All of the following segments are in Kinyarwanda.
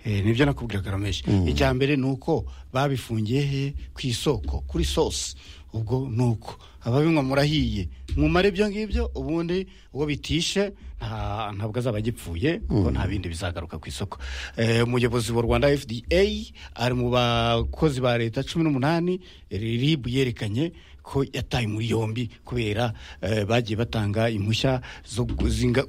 nibyo nakubwira garameshi icya mbere ni uko babifungiye he ku isoko kuri sosi ubwo ni uko ababinywa murahiye mwumare ibyo ngibyo ubundi uwo bitishe ntabwo azaba agipfuye kuko nta bindi bizagaruka ku isoko umuyobozi wa rwanda fda ari mu bakozi ba leta cumi n'umunani ribu yerekanye ko yataye muri yombi kubera bagiye batanga impushya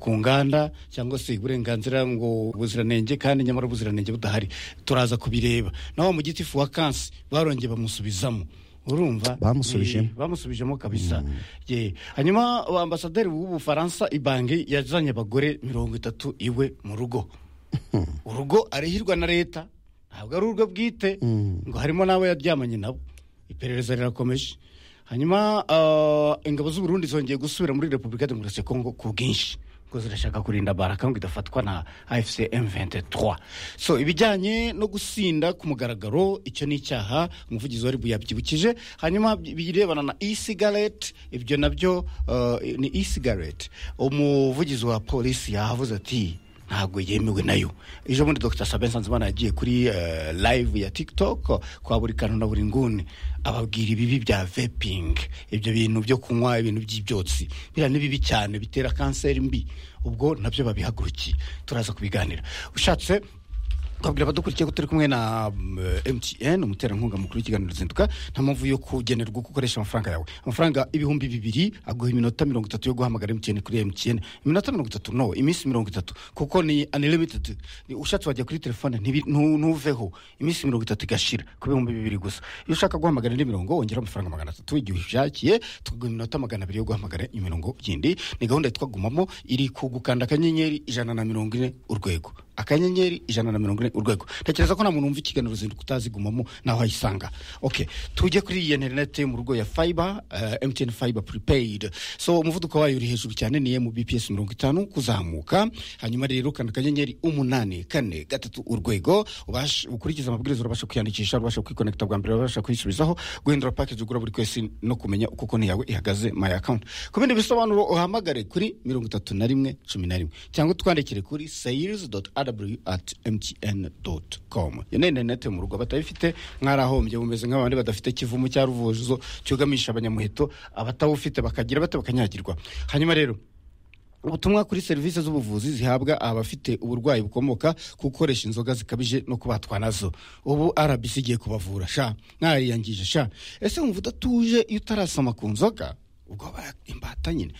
ku nganda cyangwa se uburenganzira ngo ubuziranenge kandi nyamara ubuziranenge budahari turaza kubireba naho mu giti fuwa kansi barongeye bamusubizamo urumva bamusubijemo bamusubijemo kabisa hanyuma ambasaderi w'ubufaransa ibange yazanye abagore mirongo itatu iwe mu rugo urugo arihirwa na leta ntabwo ari urwo bwite ngo harimo n'abo yaryamanye nabo iperereza rirakomeje hanyuma ingabo z'u Burundi zongeye gusubira muri repubulika ya demokarasi ya kongo ku bwinshi kuko zirashaka kurinda baraka ngo idafatwa na afc m23 so ibijyanye no gusinda ku mugaragaro icyo ni icyaha umuvugizi wa ribu yabyibukije hanyuma birebana na e-cigarette ibyo nabyo ni e-cigarette umuvugizi wa polisi yahavuze ati ntabwo yemewe nayo ejo bundi dr sabe nsanzimana yagiye kuri live ya tiktok kwa buri kantu na buri nguni ababwira ibibi bya vaping ibyo bintu byo kunywa ibintu by'ibyotsi biriya ni bibi cyane bitera kanseri mbi ubwo nabyo babihagurukiye turaza kubiganira ushatse twabwira abadukurikiye ko turi kumwe na mtn umuterankunga mukuru w'ikiganiro ruzinduka nta mpamvu yo kugenerwa uko ukoresha amafaranga yawe amafaranga ibihumbi bibiri aguha iminota mirongo itatu yo guhamagara mtn kuri mtn iminota mirongo itatu no iminsi mirongo itatu kuko ni unlimited ushatse wajya kuri telefone ntuveho iminsi mirongo itatu igashira ku bihumbi bibiri gusa iyo ushaka guhamagara indi mirongo wongeraho amafaranga magana atatu igihe ushakiye tukaguha iminota magana abiri yo guhamagara imirongo yindi ni gahunda yitwa gumamo iri ku gukanda akanyenyeri ijana na mirongo ine urwego akanyenyeri ijana na mirongo ine urwego ntekereza ko nta muntu wumva ikiganiro zinduka utazigumamo naho wayisanga oke tujye kuri iyi interineti yo mu rugo ya fayiba emutiyeni fayiba puripeyidi so umuvuduko wayo uri hejuru cyane ni emu bipiyesi mirongo itanu kuzamuka hanyuma rero ukanda akanyenyeri umunani kane gatatu urwego ukurikiza amabwiriza urabasha kwiyandikisha urabasha kwikonekita bwa mbere urabasha kwisubizaho guhindura pakeji ugura buri kwezi no kumenya uko konti yawe ihagaze mayi akawunti ku bindi bisobanuro uhamagare kuri mirongo itatu na rimwe cumi na rimwe cyangwa utwandikire kuri sayirizi doti rw.mtn.com iyo ni interineti mu rugo batabifite mwarahombye bumeze nk'abandi badafite kivumu cya ruvuzo cyugamisha abanyamuheto abatawufite bakagira bate bakanyagirwa hanyuma rero ubutumwa kuri serivisi z'ubuvuzi zihabwa abafite uburwayi bukomoka ku gukoresha inzoga zikabije no kubatwa nazo ubu rbc igiye kubavura sha mwariyangije sha ese wumva udatuje iyo utarasoma ku nzoga ubwo imbata nyine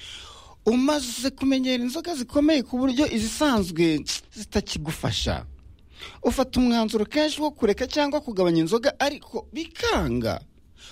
umaze kumenyera inzoga zikomeye ku buryo izisanzwe zitakigufasha ufata umwanzuro kenshi wo kureka cyangwa kugabanya inzoga ariko bikanga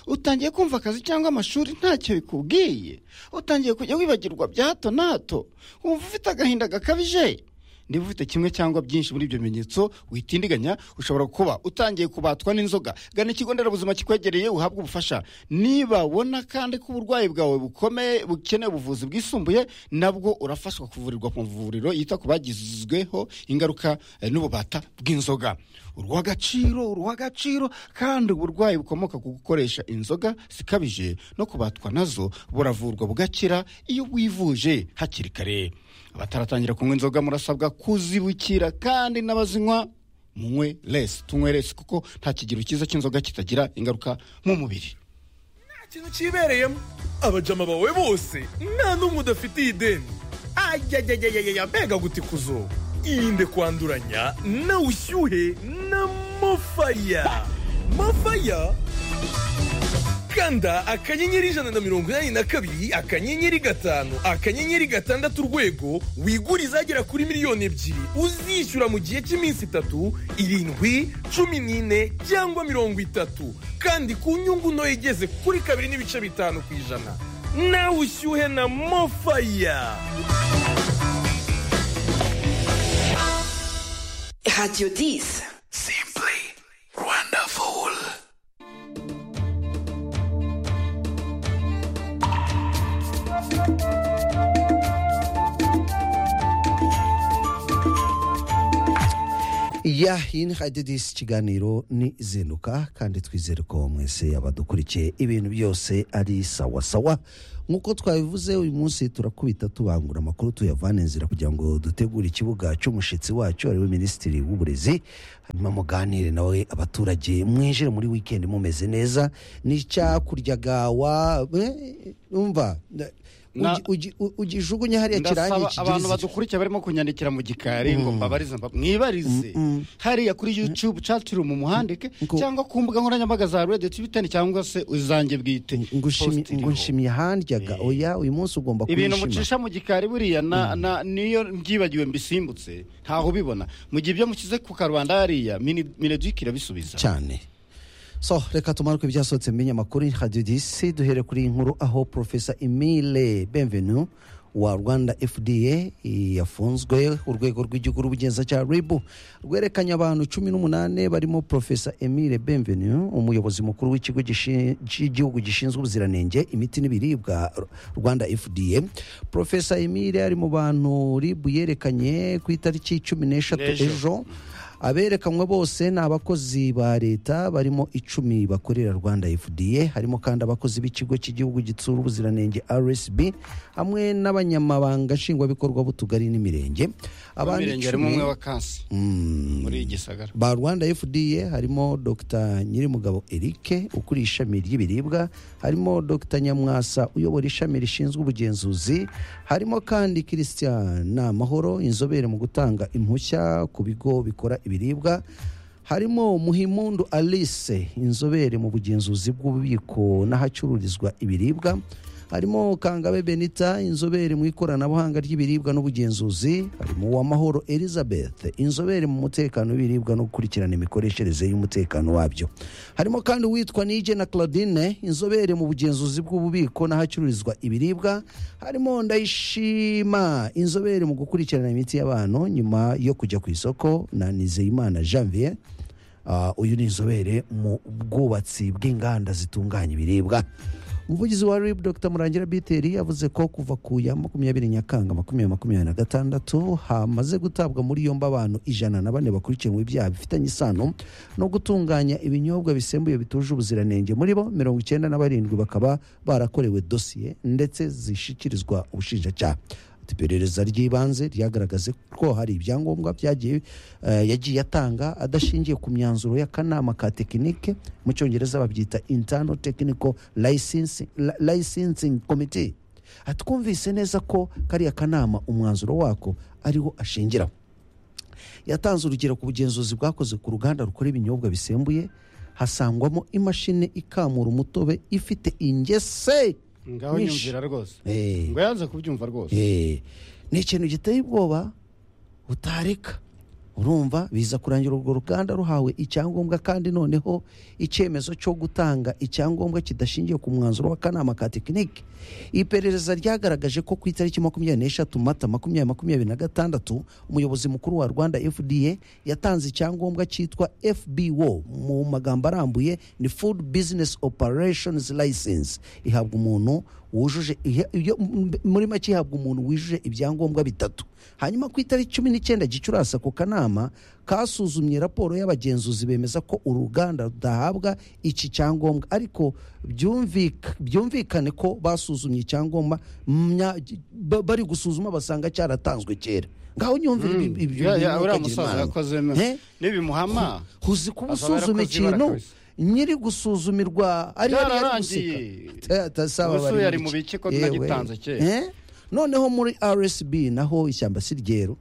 utangiye kumva akazi cyangwa amashuri ntacyo bikubwiye utangiye kujya wibagirwa bya hato na hato wumva ufite agahinda gakabije niba ufite kimwe cyangwa byinshi muri ibyo bimenyetso witindiganya ushobora kuba utangiye kubatwa n'inzoga gana ikigo nderabuzima kikwegereye uhabwe ubufasha niba ubona kandi ko uburwayi bwawe bukomeye bukeneye ubuvuzi bwisumbuye nabwo urafashwa kuvurirwa ku mavuriro yita ku bagizweho ingaruka n'ububata bw'inzoga uruhagaciro uruhagaciro kandi uburwayi bukomoka ku gukoresha inzoga zikabije no kubatwa nazo buravurwa bugakira iyo bwivuje hakiri kare abataratangira kunywa inzoga murasabwa kuzibukira kandi n'abazinywa munywe resi tunywe resi kuko nta kigero cyiza cy'inzoga kitagira ingaruka mu mubiri nta kintu kibereyemo abajama bawe bose nta n'umwe udafitiye ideni ayayayayaya mbega gutikuzo irinde kwanduranya na ushyuhe na mofaya mofaya kanda akanyenyeri ijana na mirongo inani na kabiri akanyenyeri gatanu akanyenyeri gatandatu urwego wigura izagera kuri miliyoni ebyiri uzishyura mu gihe cy'iminsi itatu irindwi cumi n'ine cyangwa mirongo itatu kandi ku nyungu ntoya igeze kuri kabiri n'ibice bitanu ku ijana nawe ushyuhe na mofaya radiyo disi simpuri rwandafuwuru ya hino hadidisi ikiganiro ni izinduka kandi twizere ko mwese abadukurikiye ibintu byose ari sawasawa nk'uko twabivuze uyu munsi turakubita tubangura amakuru tuyavana inzira kugira ngo dutegure ikibuga cy'umushyitsi wacu ariwe minisitiri w'uburezi hanyuma muganire nawe abaturage mwinjire muri wikendi mumeze neza n'icyakuryaga wa eh, umva Na- ugi- ugi- u- ugijugunye hariya kirangi ndasaba abantu kigiriza badukurikiye barimo kunyandikira mu gikari ngo mbabarize mba- mwibarize hariya kuri youtube catiru mu muhandike Ngo- cyangwa ku mbuga nkoranyambaga za radiyo twitani cyangwa se izanjye bwite ngo ushimi- Post iriho. ngo nshimye handyaga oya uyu munsi ugomba ibintu kubishima mucisha mu gikari buriya na- na- niyo mbyibagiwe mbisimbutse ntaho ubibona mu gihe ibyo mukize ku karubanda hariya mineduc irabisubiza cyane so reka tumanuke ibyasohotse mu binyamakuru radiyo disi duhere kuri iyi nkuru aho porofesa emile benvenu wa rwanda fda yafunzwe urwego rw'igihugu rw'ubugenzacyaha ribu rwerekanye abantu cumi n'umunani barimo porofesa emile benvenu umuyobozi mukuru w'ikigo gishi- cy'igihugu gishinzwe ubuziranenge imiti n'ibiribwa R- rwanda fda porofesa emile ari mu bantu ribu yerekanye ku itariki cumi n'eshatu N'ejo. ejo aberekanwe bose ni abakozi ba leta barimo icumi bakorera rwanda fda harimo kandi abakozi b'ikigo cy'igihugu gitsura ubuziranenge rsb hamwe n'abanyamabanga nshingwabikorwa b'utugari n'imirenge abandi mirenge harimo icumi- umwe wa kansi muri gisagara ba rwanda fda harimo dr nyirimugabo eric ukuriye ishami ry'ibiribwa harimo dr nyamwasa uyobora ishami rishinzwe ubugenzuzi harimo kandi christian namahoro inzobere mu gutanga impushya ku bigo bikora ibiribwa harimo muhimundu alice inzobere mu bugenzuzi bw'ububiko n'ahacururizwa ibiribwa harimo kangabe benita inzobere mu ikoranabuhanga ry'ibiribwa n'ubugenzuzi harimo uwamahoro elizabeth inzobere mu mutekano w'ibiribwa no gukurikirana imikoreshereze y'umutekano wabyo harimo kandi uwitwa nije na claudine inzobere mu bugenzuzi bw'ububiko n'ahacururizwa ibiribwa harimo ndayishima inzobere mu gukurikirana imiti y'abantu nyuma yo kujya ku isoko na nizeyimana janvier Ah, uyu ni inzobere mu bwubatsi bw'inganda zitunganya ibiribwa umuvugizi wa rib dr murangira biteri yavuze ko kuva ku ya makumyabiri nyakanga makumyabiri makumyabiri na gatandatu hamaze gutabwa muri yombi abantu ijana na bane bakurikiranwe ibyaha bifitanye isano no gutunganya ibinyobwa bisembuye bituje ubuziranenge muri bo mirongo icyenda na barindwi bakaba barakorewe dosiye ndetse zishyikirizwa ubushinjacyaha Ati, iperereza ry'ibanze ryagaragaze ko hari ibyangombwa byagiye eh, yagiye atanga adashingiye ku myanzuro y'akanama ka tekinike mu cyongereza babyita internal technical licensing, li- licensing committee Ati, twumvise neza ko kariya kanama umwanzuro wako ariwo ashingiraho yatanze urugero ku bugenzuzi bwakoze ku ruganda rukora ibinyobwa bisembuye hasangwamo imashini ikamura umutobe ifite ingese ngaho nyinshi. nyumvira rwose Eh. ngo yanze kubyumva rwose Eh, ni ikintu giteye ubwoba utareka urumva biza kurangira urwo ruganda ruhawe icyangombwa kandi noneho icyemezo cyo gutanga icyangombwa kidashingiye ku mwanzuro w'akanama ka tekinike iperereza ryagaragaje ko ku itariki makumyabiri n'eshatu mata makumyabiri makumyabiri na gatandatu umuyobozi mukuru wa rwanda fda yatanze icyangombwa cyitwa fbo mu magambo arambuye ni food business operations license ihabwa umuntu wujuje ihe- iyo- m- muri make ihabwa umuntu wujuje ibyangombwa bitatu hanyuma ku itariki cumi n'icyenda gicurasi ako kanama kasuzumye raporo y'abagenzuzi bemeza ko uruganda rudahabwa iki cyangombwa ariko byumvika- byumvikane ko basuzumye icyangombwa mya- ba- bari gusuzuma basanga cyaratanzwe kera ngaho nyumvira ibi- ibi- Ya- ibi- ya, uriya ukagira musaza imana. yakoze Eh? n'ibimuhama uzi kuba Azaba usuzuma yarakoze ibara ikintu kabisa. nyiri gusuzumirwa ari yari yari Byararangiye. guseka tasaba Ubu se yari mu bice ko nagitanze kera. noneho muri rsb naho ishyamba si ryeru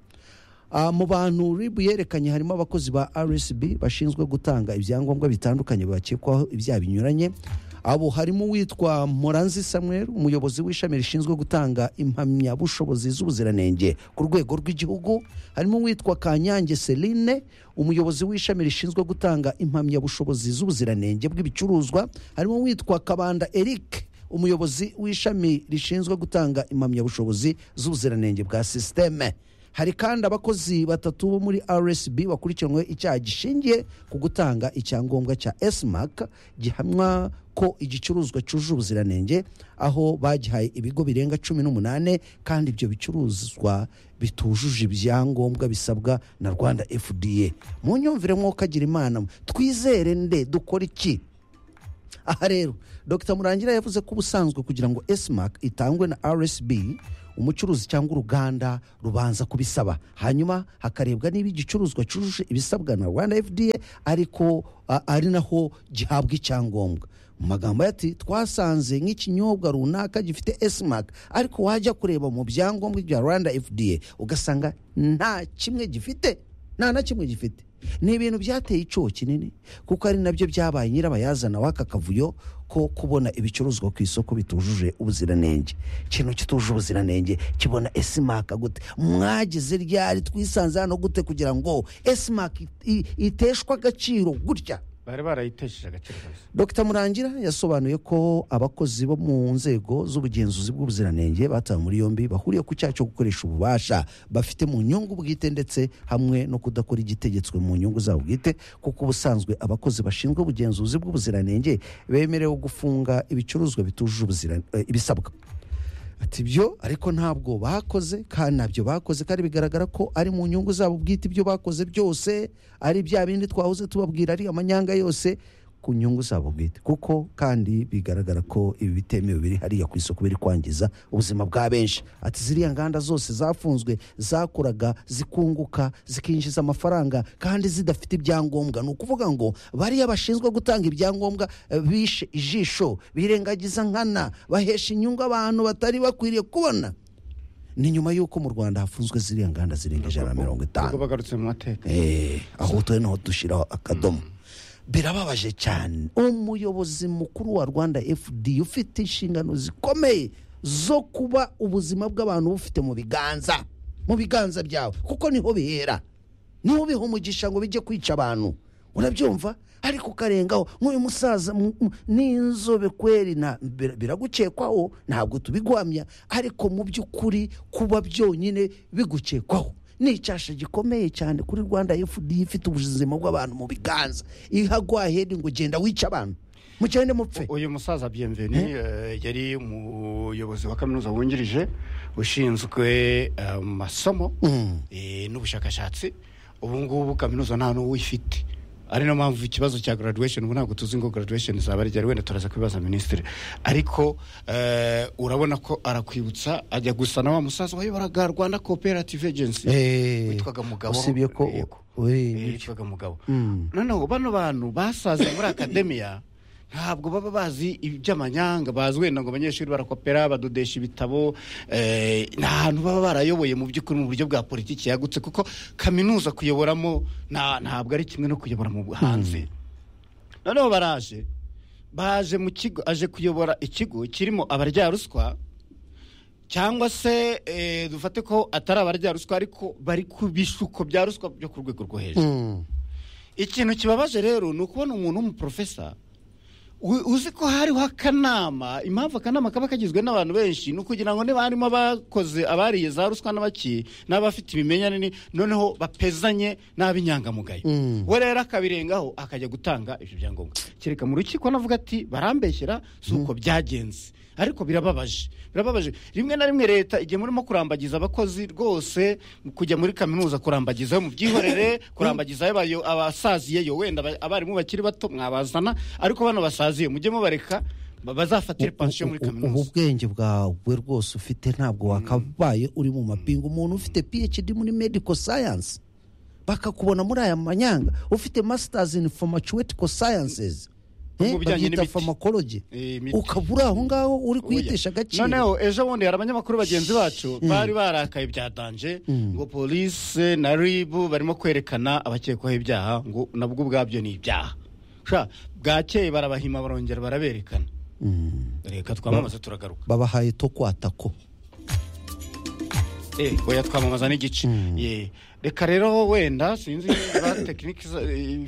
Ah, mu bantu rib yerekanye harimo abakozi ba rsb bashinzwe gutanga ibyangombwa bitandukanye bakekwaho ibyaha binyuranye abo harimo uwitwa moranzi samuel umuyobozi w'ishami rishinzwe gutanga impamyabushobozi z'ubuziranenge ku rwego rw'igihugu harimo uwitwa kanyange celine umuyobozi w'ishami rishinzwe gutanga impamyabushobozi z'ubuziranenge bw'ibicuruzwa harimo uwitwa kabanda eric umuyobozi w'ishami rishinzwe gutanga impamyabushobozi z'ubuziranenge bwa sisiteme hari kandi abakozi batatu bo muri rsb bakurikiranwe icyaha gishingiye ku gutanga icyangombwa cya esmak gihamwa ko igicuruzwa cyujuje ubuziranenge aho bagihaye ibigo birenga cumi n'umunani kandi ibyo bicuruzwa bitujuje ibyangombwa bisabwa na rwanda fda mu nyumvire mwokagira imana twizere nde dukora iki aha rero dr murangira yavuze ko ubusanzwe kugira ngo esmac itangwe na rsb umucuruzi cyangwa uruganda rubanza kubisaba hanyuma hakarebwa niba igicuruzwa cyujuje ibisabwa na rwanda fda ariko a- ari naho gihabwa icyangombwa mu magambo ye ati twasanze nk'ikinyobwa runaka gifite esmac ariko wajya kureba mu byangombwa bya rwanda fda ugasanga nta kimwe gifite nta na kimwe gifite ni ibintu byateye icyo kinini kuko ari nabyo byabaye nyirabayazana w'aka kavuyo ko kubona ibicuruzwa ku isoko bitujuje ubuziranenge ikintu kitujuje ubuziranenge kibona esimaka gute mwagize ryari twisanze hano gute kugira ngo esimaka iteshwa agaciro gutya bari barayitesheje agaciro kabisa dr murangira yasobanuye ko abakozi bo mu nzego z'ubugenzuzi bw'ubuziranenge batawe muri yombi bahuriye ku cyaha cyo gukoresha ububasha bafite mu nyungu bwite ndetse hamwe no kudakora igitegetswe mu nyungu zabo bwite kuko ubusanzwe abakozi bashinzwe ubugenzuzi bw'ubuziranenge bemerewe gufunga ibicuruzwa bitujuje ubuziran- eh, ibisabwa ati byo ariko ntabwo bakoze kandi ntabyo bakoze kandi bigaragara ko ari mu nyungu zabo bwite ibyo bakoze byose ari bya bindi twahoze tubabwira ari amanyanga yose ku nyungu zabo bwite kuko kandi bigaragara ko ibi bitemewe biri hariya ku isoko biri kwangiza ubuzima bwa benshi ati ziriya nganda zose zafunzwe zakoraga zikunguka zikinjiza amafaranga kandi zidafite ibyangombwa ni ukuvuga ngo bariya bashinzwe gutanga ibyangombwa eh, bishe ijisho birengagiza nkana bahesha inyungu abantu batari bakwiriye kubona ni nyuma y'uko mu rwanda hafunzwe ziriya nganda zirenga ijana na mirongo itanu ubwo bagarutse mu mateka Eh, aho turi naho dushyiraho akadomo birababaje cyane umuyobozi mukuru wa rwanda fd ufite inshingano zikomeye zo kuba ubuzima bw'abantu bufite mu biganza mu biganza byawe kuko niho bihera niho biha umugisha ngo bijye kwica abantu urabyumva ariko ukarengaho nk'uyu musaza mu- mu- n'inzobe kweri nta- bir- biragukekwaho ntabwo tubigwamya ariko mu by'ukuri kuba byonyine bigukekwaho ni icyasha gikomeye cyane kuri rwanda fda ifite ubuzima bw'abantu mu biganza ihagwa hedi ngo genda wice abantu mugende mupfe uyu musaza byemveni eh, yari umuyobozi wa kaminuza wungirije ushinzwe eh, amasomo eh, n'ubushakashatsi ubu ngubu kaminuza nta n'uwo ifite ari nayo mpamvu ikibazo cya graduation ubu ntabwo tuzi ngo graduation izaba ari ryari wenda turaza kubibaza minisitiri ariko eh, urabona ko arakwibutsa ajya gusa na wa musaza wayoboraga rwanda cooperative agency Eh, witwaga mugabo usibye ko Yego. we- Eh, yitwaga mugabo noneho bano bantu basaze muri akademiya ntabwo baba bazi iby'amanyanga bazi wenda ngo abanyeshuri barakopera badodesha ibitabo eh, ni ahantu baba barayoboye mu by'ukuri mu buryo bwa politiki yagutse kuko kaminuza kuyoboramo nta- ntabwo ari kimwe no kuyobora mu hanze noneho baraje baje mu kigo aje kuyobora ikigo kirimo abarya-ruswa cyangwa se eh, dufate ko atari abarya-ruswa ariko bari ku bishuko bya ruswa byo ku rwego rwo hejuru Mm. ikintu kibabaje rero ni ukubona umuntu w'umuprofesa u- uzi ko hariho akanama impamvu akanama kaba kagizwe n'abantu benshi ni ukugira ngo niba harimo abakoze abariye za ruswa n'abaki n'abafite ibimenyane ni- noneho bapezanye n'ab'inyangamugayo we rero akabirengaho akajya gutanga ibyo byangombwa kereka mu rukiko navuga ati barambeshyera si uko byagenze ariko birababaje birababaje rimwe na rimwe leta igihe murimo kurambagiza abakozi rwose kujya muri kaminuza kurambagizayo mu byihorere kurambagizayo abayo- abasaziyeyo wenda aba- abarimu bakiri bato mwabazana ariko bano basaziye mujye mubareka ba- bazafatire pansiyo muri U- u- ubu kaminuza bwenge bwawe rwose ufite ntabwo wakabaye uri mu mapingu umuntu ufite phd muri medical science bakakubona muri aya manyanga ufite masters in pharmaceutical sciences Mu Eh, bijyanye babyita n'imiti. pharmacology Eh, imiti. ukaba uri aho ngaho uri kuyitesha Oya. agaciro noneho ejo bundi hari abanyamakuru bagenzi bacu bari barakaye bya danje ngo polisi na ribu barimo kwerekana abakekwaho ibyaha ngo nabwo ubwabyo ni ibyaha Sha, bwakeye barabahima barongera baraberekana reka twamamaze turagaruka babahaye to kwatako Eh, oya twamamaza n'igice Ye, reka rero wenda sinzi niba tekinike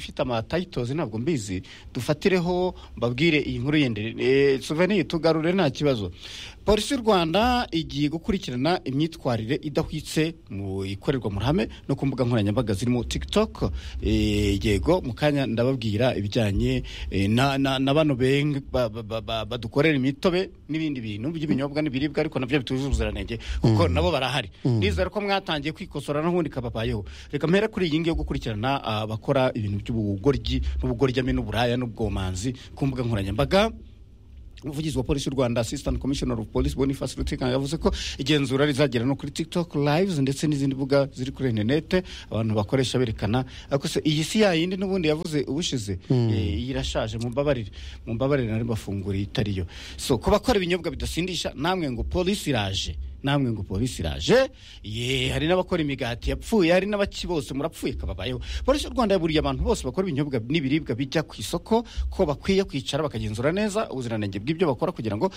ifite amatayitozi ntabwo mbizi dufatireho mbabwire iyi nkuru yindi Eh, souvenir tugarure nta kibazo polisi y'u rwanda igiye gukurikirana imyitwarire idahwitse mu ikorerwa mu ruhame no ku mbuga nkoranyambaga zirimo tiktok Eh, yego mu kanya ndababwira ibijyanye eh, na na- na bano beng- ba- ba- ba- ba- badukorera imitobe n'ibindi bintu by'ibinyobwa n'ibiribwa ariko nabyo bitujuje ubuziranenge kuko nabo barahari nizere ko mwatangiye kwikosora n'ubundi kababayeho reka mpera kuri iyi ngiyi yo gukurikirana abakora ibintu by'ubugoryi n'ubugoryi n'uburaya n'ubwomanzi ku mbuga nkoranyambaga umuvugizi wa polisi y'u rwanda assistant commissioner of police boniface rutikanga yavuze ko igenzura rizagera no kuri tiktok lives ndetse n'izindi mbuga ziri kuri interinete abantu bakoresha berekana ariko se iyi si yayindi n'ubundi yavuze ubushize eh, iyi irashaje mumbabarire mumbabarire nari mbafunguriye itariyo so ku bakora ibinyobwa bidasindisha namwe ngo polisi iraje namwe ngo polisi iraje ye hari n'abakora imigati yapfuye hari n'abaki bose murapfuye kababayeho polisi y'u rwanda yaburiye abantu bose bakora ibinyobwa n'ibiribwa bijya ku isoko ko bakwiye kwicara bakagenzura neza ubuziranenge bw'ibyo bakora kugira ngo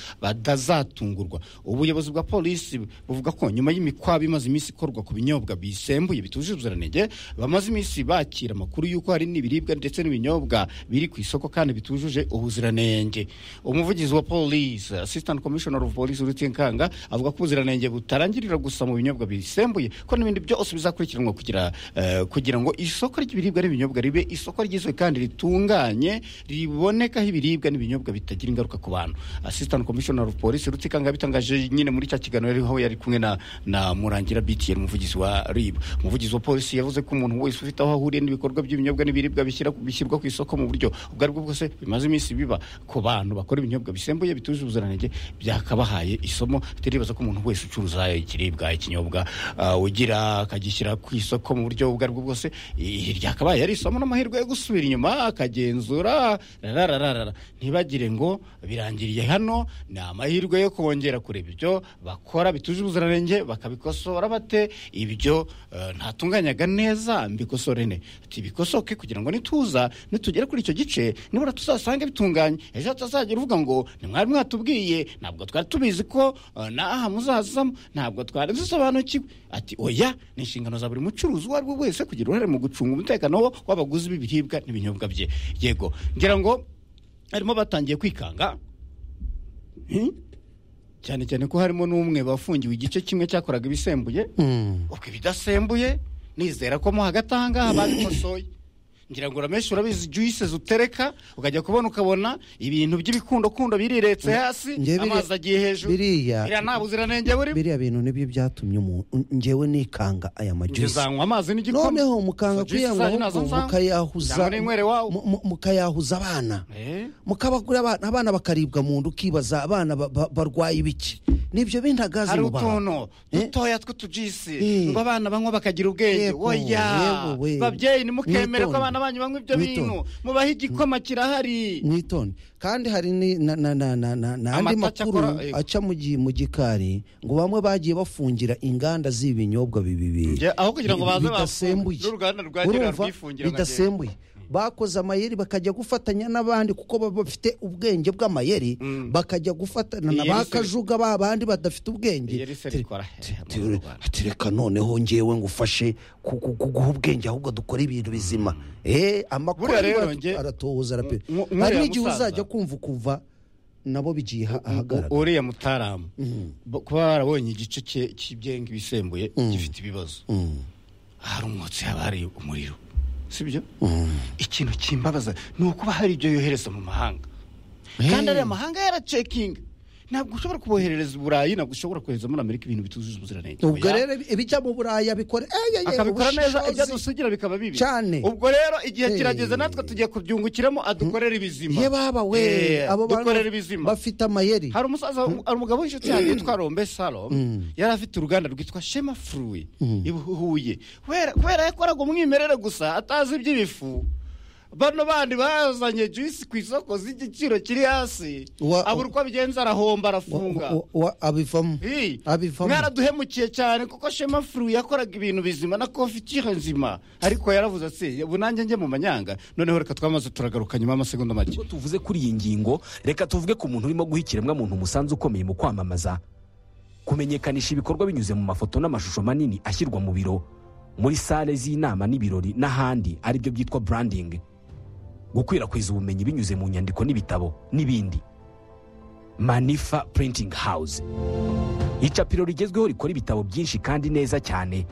badazatungurwa ubuyobozi bwa polisi buvuga ko nyuma y'imikwabo imaze iminsi ikorwa ku binyobwa bisembuye bitujuje ubuziranenge bamaze iminsi bakira amakuru y'uko hari n'ibiribwa ndetse n'ibinyobwa biri ku isoko kandi bitujuje ubuziranenge umuvugizi wa polisi assistant commissioner of police urutinkanga avuga ko ubuziranenge butarangirira gusa mu binyobwa bisembuye ko n'ibindi byose bizakurikiranwa kugira eh, kugira ngo isoko ry'ibiribwa n'ibinyobwa ribe isoko ryizwe kandi ritunganye ribonekaho ibiribwa n'ibinyobwa bitagira ingaruka ku bantu assistant commissioner of police rutikanga yabitangaje nyine muri cya kiganiro yariho yari kumwe na, na murangira btn umuvugizi wa rib umuvugizi wa polisi yavuze ko umuntu wese ufite aho ahuriye n'ibikorwa by'ibinyobwa n'ibiribwa bishyira- bishyirwa ku isoko mu buryo ubwo aribwo bwose bimaze iminsi biba ku bantu bakora ibinyobwa bisembuye bitujuje ubuziranenge byakabahaye isomo bitaribaza ko umuntu wese ucuruza ikiribwa ikinyobwa ah, ugira akagishyira ku isoko mu buryo ubwo aribwo bwose eh, ryakabaye ari isomo n'amahirwe yo gusubira inyuma akagenzura rarararara ntibagire ngo birangiriye hano ni amahirwe yo kongera kureba ibyo bakora bituje ubuziranenge bakabikosora bate ibyo eh, ntatunganyaga neza mbikosore ne ati bikosoke kugira ngo nituza nitugere kuri icyo gice nibura tuzasange bitunganye ejo hatazagira uvuga ngo ntimwari mwatubwiye ntabwo twari tubizi ko eh, n'aha muzazamo ntabwo twari dusobanukiwe ati oya ni inshingano za buri mucuruzi uwo ari we wese kugira uruhare mu gucunga umutekano w'abaguzi b'ibiribwa n'ibinyobwa bye yego ngira ngo harimo batangiye kwikanga Hmm? cyane cyane ko harimo n'umwe bafungiwe igice kimwe cyakoraga ibisembuye ubwo ibidasembuye nizera ko mo hagati aha ngaha babikosoye ngira ngo urameshe urabizi juice utereka ukajya kubona ukabona ibintu by'ibikundokundo biriretse hasi njye biri- amazi agiye hejuru biriya- biriya nta buziranenge burimo biriya bintu nibyo byatumye umuntu ngewe nikanga aya majusi uzanywa amazi n'igikoma noneho mukanga So, juice zanyu kuyanga nazo nzanywa. mukayahuza Cyangwa ninywere wawo. mu- mu- mukayahuza abana Eh? mukabagura abana abana bakaribwa mu nda ukibaza abana ba- ba- barwaye ibiki nibyo bintagazi hari mu bantu utuntu dutoya tw'utujisi Eh. ngo abana banywa bakagira ubwenge Yego, oya yego, we. babyeyi ntimukemere ko Mwitonde. abana banyu banywa ibyo Mwitonde. bintu mubahe igikoma kirahari mwitonde kandi hari ni- na- na- na- na- na- n'andi Amata makuru cyakora, yego. aca mu gi- mu gikari ngo bamwe bagiye bafungira inganda z'ibinyobwa bibiri Nge- aho kugira ngo baze bidasembuye bafunge, n'uruganda rwagira Urumva? rwifungira nka bidasembuye bakoze amayeri bakajya gufatanya n'abandi kuko baba bafite ubwenge bw'amayeri bakajya gufatana na Iyeri ba se- kajuga ba bandi badafite ubwenge Iyeri se Ati- rikora ati- hehe mu ati- Rwanda? ati reka noneho ngewe ngufashe ku- ku- ku- guha ubwenge ahubwo dukora ibintu bizima eh amakuru Buriya ari rero aratu- nge- aratohoza arape Nk- nk'uriya hari n'igihe musaza. uzajya kumva ukuva nabo bigiye ha- U- ahagaragara uriya mutaramu bo- kuba barabonye igice cye cy'ibyenga ibisembuye gifite ibibazo hari umwotsi haba hari umuriro sibyo ikintu kimbabaza ni ukuba hari ibyo yohereza mu mahanga kandi ariya mahanga yaracekinga ntabwo ushobora kuboherereza i burayi ntabwo ushobora kohereza muri amerika ibintu bitujuje ubuziranenge ubwo Oya. rero ibijya mu buraya bikora eh, eh, eh, akabikora neza ubushishozi. ibyo dusugira bikaba bibi Cyane. ubwo rero igihe Eh. kirageze natwe tugiye kubyungukiramo adukorera ibizima ye baba we Eh, abo bantu dukorera ibizima bafite amayeri hari umusaza hari umugabo w'inshuti yanjye witwa rombe salo yari afite uruganda rwitwa shema furuwi i huye kubera kubera yakoraga umwimerere gusa atazi iby'ibifu bano bandi bazanye juice ku isoko z'igiciro kiri hasi Wa- abura uko abigenza arahomba Wa- arafunga wa- wa- abivamo Hey, abivamo mwaraduhemukiye cyane kuko shema furu yakoraga ibintu bizima na kofitire nzima ariko yaravuze ati ubu nanjye njye mu manyanga noneho reka twamaze turagaruka nyuma y'amasegonda make Ubwo tuvuze kuri iyi ngingo reka tuvuge ku muntu urimo guha ikiremwamuntu umusanzu ukomeye mu kwamamaza kumenyekanisha ibikorwa binyuze mu mafoto n'amashusho manini ashyirwa mu biro muri sale z'inama n'ibirori n'ahandi aribyo byitwa branding gukwirakwiza ubumenyi binyuze mu nyandiko n'ibitabo n'ibindi manifa printing house icapiro rigezweho rikora ibitabo byinshi kandi neza cyane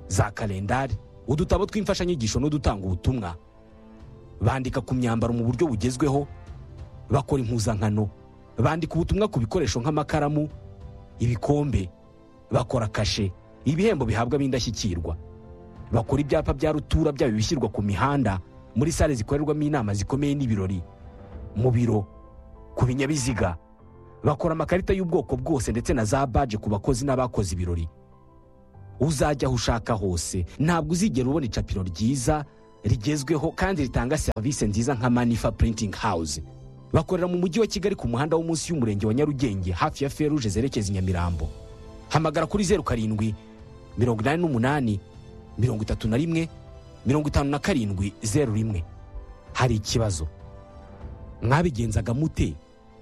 za kalendari udutabo tw'imfashanyigisho n'udutanga ubutumwa bandika ku myambaro mu buryo bugezweho bakora impuzankano bandika ubutumwa ku bikoresho nk'amakaramu ibikombe bakora kashe ibihembo bihabwa ab'indashyikirwa bakora ibyapa bya rutura byaba ibishyirwa ku mihanda muri sale zikorerwamo inama zikomeye n'ibirori mu biro ku binyabiziga bakora amakarita y'ubwoko bwose ndetse na za baje ku bakozi n'abakoze ibirori uzajya aho ushaka hose ntabwo uzigera ubona icapiro ryiza rigezweho kandi ritanga serivisi nziza nka manifa printing house bakorera mu mujyi wa kigali ku muhanda wo munsi y'umurenge wa nyarugenge hafi ya feruje zerekeza i nyamirambo hamagara kuri zeru karindwi mirongo inani n'umunani mirongo itatu na rimwe mirongo itanu na karindwi zeru rimwe hari ikibazo mwabigenzaga mute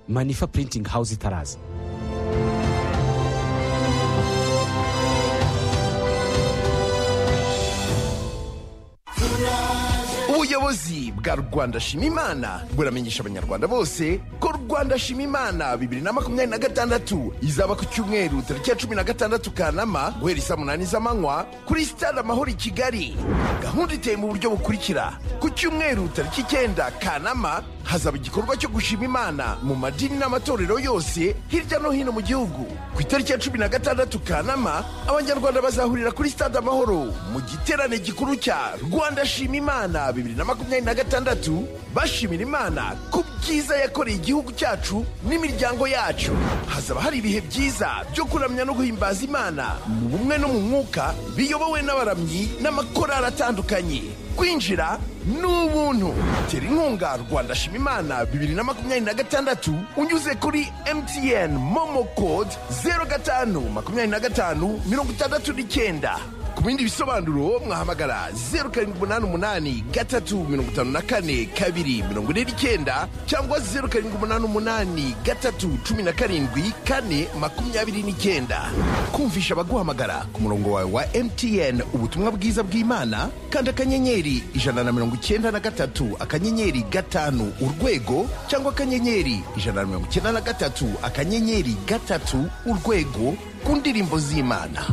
manifa printing house itaraza ubuyobozi bwa rwanda shima imana buramenyesha abanyarwanda bose ko rwanda shima imana bibiri na makumyabiri na gatandatu izaba ku cyumweru tariki ya cumi na gatandatu kanama guhera isaa munani z'amanywa kuri sitade amahoro i kigali gahunda iteye mu buryo bukurikira ku cyumweru tariki icyenda kanama hazaba igikorwa cyo gushima imana mu madini n'amatorero yose hirya no hino mu gihugu ku itariki ya cumi na gatandatu kanama abanyarwanda bazahurira kuri stade amahoro mu giterane gikuru cya rwanda shima imana bibiri na makumyabiri na gatandatu bashimira imana ku byiza yakoreye igihugu cyacu n'imiryango yacu hazaba hari ibihe byiza byo kuramya no guhimbaza imana mu bumwe no mu mwuka biyobowe n'abaramyi n'amakorari atandukanye kwinjira ni ubuntu tera inkunga rwanda shima imana bibiri na makumyabiri na gatandatu unyuze kuri mtn momo code zeru gatanu makumyabiri na gatanu mirongo itandatu n'icyenda ku bindi bisobanuro mwahamagara zeru karindwi umunani umunani gatatu mirongo itanu na kane kabiri mirongo ine n'icyenda cyangwa zeru karindwi umunani umunani gatatu cumi na karindwi kane makumyabiri n'icyenda kumvisha abaguhamagara ku murongo wawe wa mtn ubutumwa bwiza bw'imana kandi akanyenyeri ijana na mirongo icyenda na gatatu akanyenyeri gatanu urwego cyangwa akanyenyeri ijana na mirongo icyenda na gatatu akanyenyeri gatatu urwego ku ndirimbo z'imana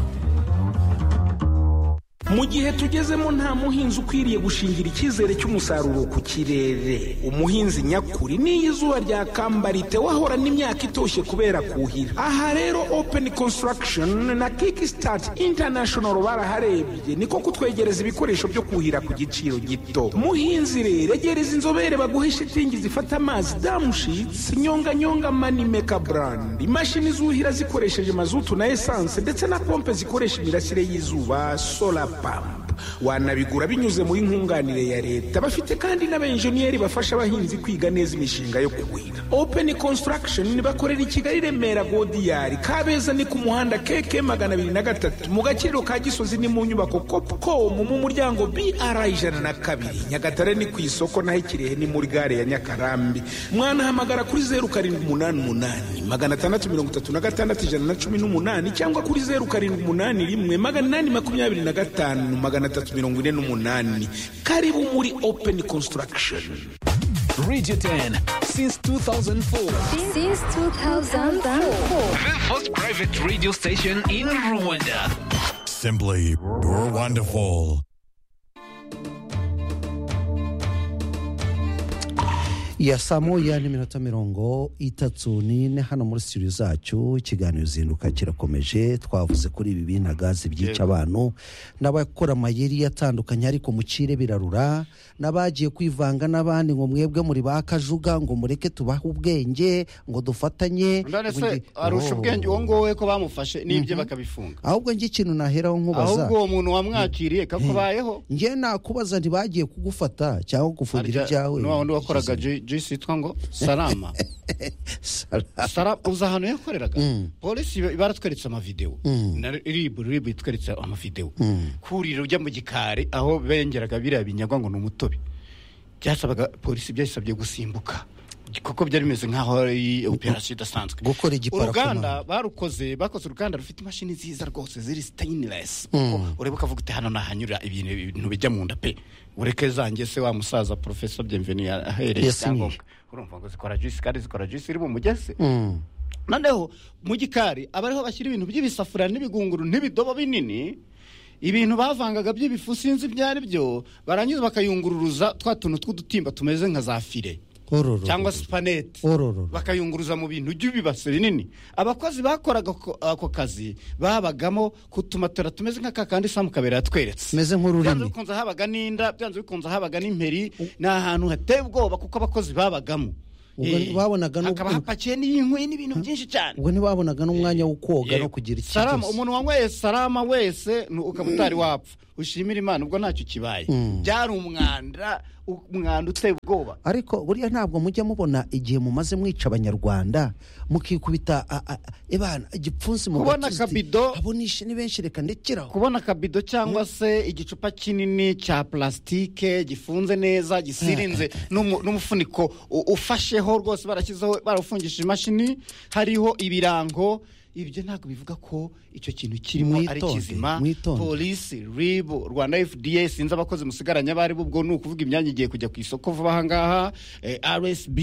mu gihe tugezemo nta muhinzi ukwiriye gushingira icyizere cy'umusaruro ku kirere umuhinzi nyakuri n'iyo izuba ryakambara wahora n'imyaka itoshye kubera kuhira aha rero open construction na kickstart international baraharebye niko kutwegereza ibikoresho byo kuhira ku giciro gito muhinzi rero egereza inzobere baguhe shitingi zifata amazi damushitsi nyonganyonga manimeka brand imashini zuhira zikoresheje mazutu na esanse ndetse na pompe zikoresha imirasire y'izuba sola pampa wanabigura binyuze muri nkunganire ya leta bafite kandi n'abenjeniyeri bafasha abahinzi kwiga neza imishinga yo kuhira open construction bakorera i kigali remera godiyari kabeza ni ku muhanda keke magana abiri na gatatu mu gaciro ka gisozi ni mu nyubako copcom mu muryango br ijana na kabiri nyagatare ni ku isoko naho ikirehe ni muri gare ya nyakarambi mwanahamagara kuri zeru karindwi umunani umunani magana atandatu mirongo itatu na gatandatu ijana na cumi n'umunani cyangwa kuri zeru karindwi umunani rimwe magana inani makumyabiri na gatanu magana atatu mirongo ine n'umunani karibu muri open construction Radio 10 since 2004. Since 2004. The first private radio station in Rwanda. Simply wonderful. ya saa moya n'iminota mirongo itatu n'ine hano muri studio zacu ikiganiro uzinduka kirakomeje twavuze kuri ibi bintu gazi byica abantu n'abakora amayeri atandukanye ariko mucire birarura n'abagiye kwivanga n'abandi ngo mwebwe muri ba kajuga ngo mureke tubahe ubwenge ngo dufatanye ndetse Bundi- arusha Oh. ubwenge uwo nguwo we ko bamufashe n'ibye bakabifunga ahubwo njye ikintu naheraho nkubaza ahubwo uwo muntu wamwakiriye kakubayeho njye nakubaza ntibagiye kugufata cyangwa kugufungira ibyawe ni wa wundi wakoraga jisi yitwa ngo salama Sara uzi ahantu yakoreraga polisi iba- baratweretse amavidewo na ribu ribu itweretse amavidewo kurira ujya mu gikari aho bengeraga biriya binyagwa ngo ni umutobe byasabaga polisi byayisabye gusimbuka kuko byari bimeze nk'aho ari operasiyo idasanzwe Gukora igiparakoma. uruganda barukoze bakoze uruganda rufite imashini nziza rwose ziri stainless ureba ukavuga uti hano nahanyura ibintu ibintu bijya mu nda pe ureke zanjye se wa musaza porofeso byemveni yahereye Yasinyije. icyangombwa urumva ngo zikora juice kandi zikora juice iri mu mugezi noneho mu gikari aba ariho bashyira ibintu by'ibisafuriya n'ibigunguru n'ibidobo binini ibintu bavangaga by'ibifu sinzi ibyo ari byo barangiza bakayungururuza twa tuntu tw'udutimba tumeze nka za fire Ororo. cyangwa supanete Ororo. bakayunguruza mu bintu by'ibibase binini abakozi bakoraga ako- ako kazi babagamo ku tumatora tumeze nka kakandi samu kabera yatweretse Tumeze nk'ururimi. byanze bikunze habaga n'inda byanze bikunze habaga n'imperi ni ahantu hateye ubwoba kuko abakozi babagamo Ubwo Eh, babonaga n'ubwo- hakaba hapakiye n'inkwi n'ibintu byinshi cyane ubwo ntibabonaga n'umwanya wo koga Yego. no kugira ikibazo Salama, umuntu wanyweye salama wese ni- ukaba utari wapfa ushimire imana ubwo ntacyo kibaye byari umwanda u- umwanda uteye ubwoba ariko buriya ntabwo mujya mubona igihe mumaze mwica abanyarwanda mukikubita a- a- ebana igipfunsi mu Kubona gatuza uti, akabido- abo nishe ni benshi reka ndekeraho kubona akabido cyangwa se igicupa kinini cya plastique gifunze neza gisirinze n'umu- n'umufuniko u- ufasheho rwose barashyizeho barawufungishije imashini hariho ibirango ibyo ntabwo bivuga ko icyo kintu kirimo ari Mwitonde, kizima mwitonde. polisi rib rwanda fda sinzi abakozi musigaranye abari bo ubwo ni ukuvuga imyanya igiye kujya ku isoko vuba aha ngaha eh, rsb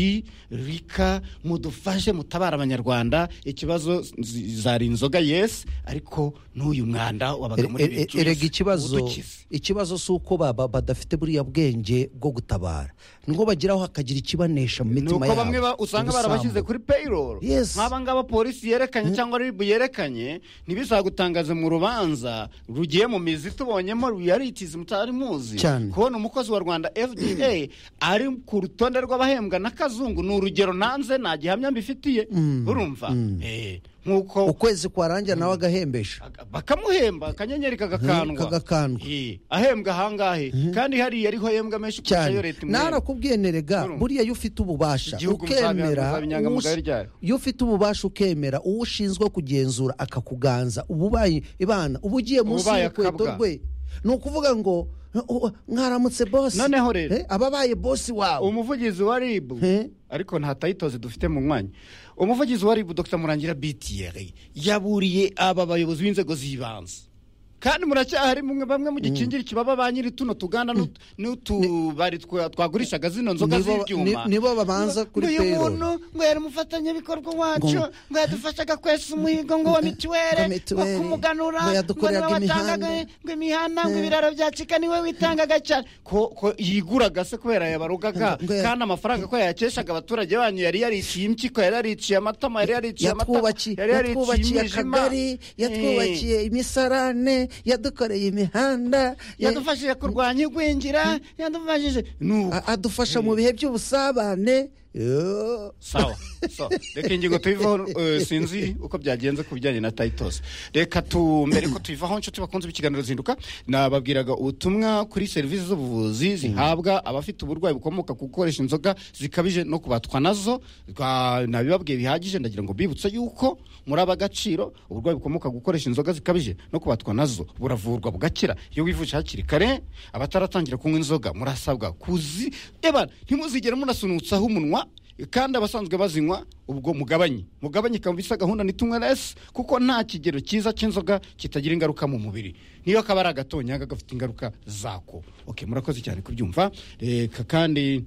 rika mudufashe mutabare abanyarwanda ikibazo zi- zari inzoga yesi ariko n'uyu mwanda wabaga muri E- e- Rejoice erega ikibazo udukize. ikibazo si uko baba badafite buriya bwenge bwo gutabara nibwo bageraho hakagira ikibanesha mu ni mitima uko yabo bamwe ba- usanga ubusambo. barabashyize kuri payroll Yes. nk'aba ngaba polisi yerekanye cyangwa ribu yerekanye ntibizagutangaze mu rubanza rugiye mu mizi tubonyemo ruyaritizi mutari muzi Cyane. kubona umukozi wa rwanda fda ari ku rutonde rw'abahembwa n'akazungu ni urugero nanze nta gihamya mbifitiye urumva Eh, nk'uko ukwezi kwarangira nawe agahembesha bakamuhemba akanyenyeri kagakandwa Kagakandwa. Eh, ahembwa ahangahe kandi hariya ariho ahembwa menshi kurusha ayo cyane leta imwemba narakubwiye nerega Urumva. buriya iyo ufite ububasha Igihugu ukemera muzaba inyangamugayo uwusi- ryayo. iyo ufite ububasha ukemera uwo ushinzwe kugenzura akakuganza ububaye ibana uba ugiye munsi Ububaye y'urukweto akabwa. rwe ni ukuvuga ngo "Uh, uh, mwaramutse bosi Noneho rero. Eh, ababaye bosi wawe umuvugizi wa ribu He? ariko nta tayitozi dufite mu mwanya umuvugizi wa ribu dr murangira bitiyeri yaburiye aba bayobozi b'inzego z'ibanze kandi muracyahari mwe bamwe mu gikingira kibaba ba nyiri tuno tuganda n'ut- n'utubari twa- twagurishaga zino nzoga Nibo- z'ibyuma ni- nibo babanza Ngo- kuri ngo uyu payroll. muntu ngo yari umufatanyabikorwa wacu Ngo- ngo yadufashaga kwesa umuhigo ngo wa mitiwere Ngo ngo mituweli. kumuganura Ngo ngo niwe yadukoreraga watangaga imihanda. ngo imihanda ngo ibiraro bya cika niwe witangaga cyane ko ko yiguraga se kubera yabarugaga Ngo- ngo- kandi amafaranga ko yayakeshaga abaturage banyu yari yariciye impyiko yari yariciye amatama yari yariciye amatama yatwubakiye yari yatwubakiye imijima. akagari yatwubakiye imisarane yadukoreye imihanda Eh, yadufashije kurwanya igwingira yadufashije nuko A- adufasha mu bihe by'ubusabane Yo. sawa sawa reka ingingo tuyivaho eh, sinzi uko byagenze ku bijyanye na tayitosi reka tu mbere ko tuyivaho nshuti bakunze b'ikiganiro zinduka nababwiraga ubutumwa kuri serivisi z'ubuvuzi zihabwa abafite uburwayi bukomoka ku gukoresha inzoga zikabije no kubatwa nazo Rwa- nabibabwiye bihagije ndagira ngo bibutse yuko muri aba agaciro uburwayi bukomoka ku gukoresha inzoga zikabije no kubatwa nazo buravurwa bugakira iyo wivuje hakiri kare abataratangira kunywa inzoga murasabwa kuzi eba ntimuzigere munasunutsaho umunwa kandi abasanzwe bazinywa ubwo mugabanye mugabanye ikaba bisa gahunda ni tumwe resi kuko nta kigero cyiza cy'inzoga kitagira ingaruka mu mubiri niyo kaba ari agatonyanga gafite ingaruka zako okay, murakoze cyane kubyumva reka kandi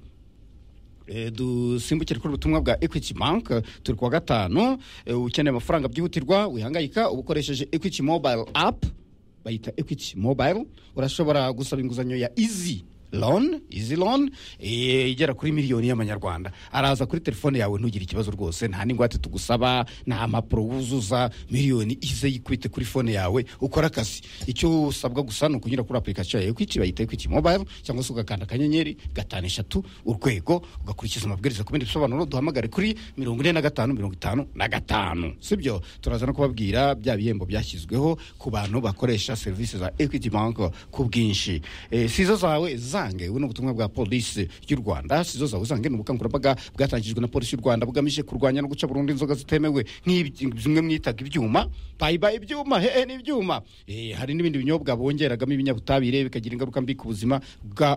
Eh, dusimbukire kuri ubutumwa bwa equity bank eh, turi kuwa gatanu eh, ukeneye amafaranga byihutirwa wihangayika uba ukoresheje equity mobile app bayita equity mobile urashobora gusaba inguzanyo ya easy loan easy loan eh, igera kuri miliyoni y'amanyarwanda araza kuri telefone yawe ntugire ikibazo rwose nta n'ingwate tugusaba nta mpapuro wuzuza miliyoni ize yikwite kuri fone yawe ukora akazi icyo usabwa gusa ni ukunyura kuri application ya equity bayita equity mobile cyangwa se ugakanda akanyenyeri gatanu eshatu urwego ugakurikiza amabwiriza ku bindi bisobanuro duhamagare kuri mirongo ine na gatanu mirongo itanu na gatanu sibyo turaza no kubabwira bya bihembo byashyizweho ku bantu bakoresha serivisi za equity bank ku bwinshi eh, si izo zawe za usange ubu ni ubutumwa bwa polisi y'u rwanda si zose aho usange ni ubukangurambaga bwatangijwe na polisi y'u rwanda bugamije kurwanya no guca burundu inzoga zitemewe nk'ibyi- zimwe mwitaga ibyuma bayibaye ibyuma hehe n'ibyuma Eh, hari n'ibindi binyobwa bongeragamo ibinyabutabire bikagira ingaruka mbi ku buzima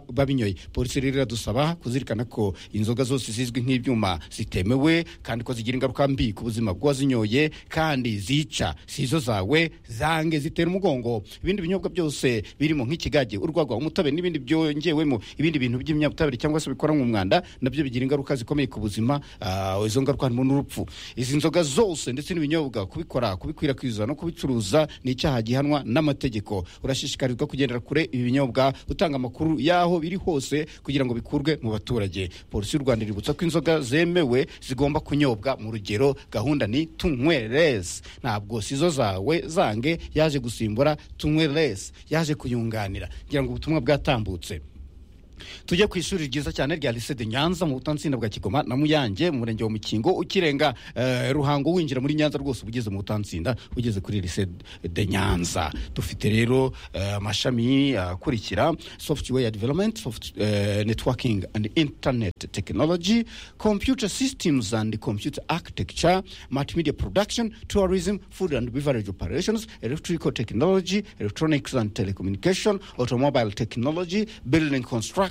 bw'abinyoye polisi rero iradusaba kuzirikana ko inzoga zose zizwi nk'ibyuma zitemewe kandi ko zigira ingaruka mbi ku buzima bw'uwazinyoye kandi zica si izo zawe zange zitera umugongo ibindi binyobwa byose birimo nk'ikigage urwagwa umutobe n'ibindi byongewemo ibindi bintu by'ibinyabutabire cyangwa se bikoranwa umwanda nabyo bigira ingaruka zikomeye ku buzima ah, izo ngaruka harimo n'urupfu izi nzoga zose ndetse n'ibinyobwa kubikora kubikwirakwiza no kubicuruza ni icyaha gihanwa n'amategeko urashishikarizwa kugendera kure ibi binyobwa utanga amakuru y'aho biri hose kugira ngo bikurwe mu baturage polisi y'u rwanda iributsa ko inzoga zemewe zigomba kunyobwa mu rugero gahunda ni tunywereze ntabwo sizo zawe zange yaje gusimbura tunywereze yaje kuyunganira kugira ngo ubutumwa bwatambutse tujye ku ishuri ryiza cyane rya lycée de nyanza mu butansinda bwa kigoma na muyange mu murenge wa mukingo ukirenga eh, ruhango winjira muri nyanza rwose ugeze mu butansinda ugeze kuri lycée de nyanza dufite rero eh, amashami akurikira software development soft, eh, networking and internet technology computer systems and computer architecture multimedia production tourism food and beverage operations electrical technology electronics and telecommunication automobile technology building construction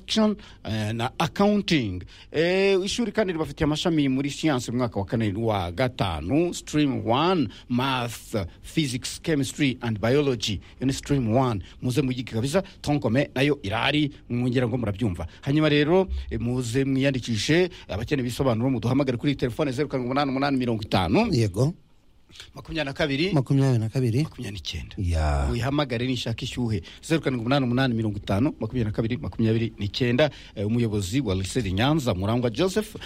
eh, na accounting Eh, ishuri kandi ribafitiye amashami muri siyansi mu mwaka wa kane wa gatanu stream 1 math physics chemistry and biology iyo ni stream 1 muze muyige kabisa tonkome nayo irahari mwongera ngo murabyumva hanyuma rero eh, muze mwiyandikishe abakeneye ibisobanuro muduhamagare kuri telefone zeru karindwi umunani umunani mirongo itanu yego makumyabiri na kabiri makumyabiri na kabiri makumyabiri n'icyenda ya wihamagare nishaka ishyuhe zeru karindwi umunani umunani mirongo itanu makumyabiri na kabiri makumyabiri n'icyenda Eh, umuyobozi wa liseri nyanza murangwa joseph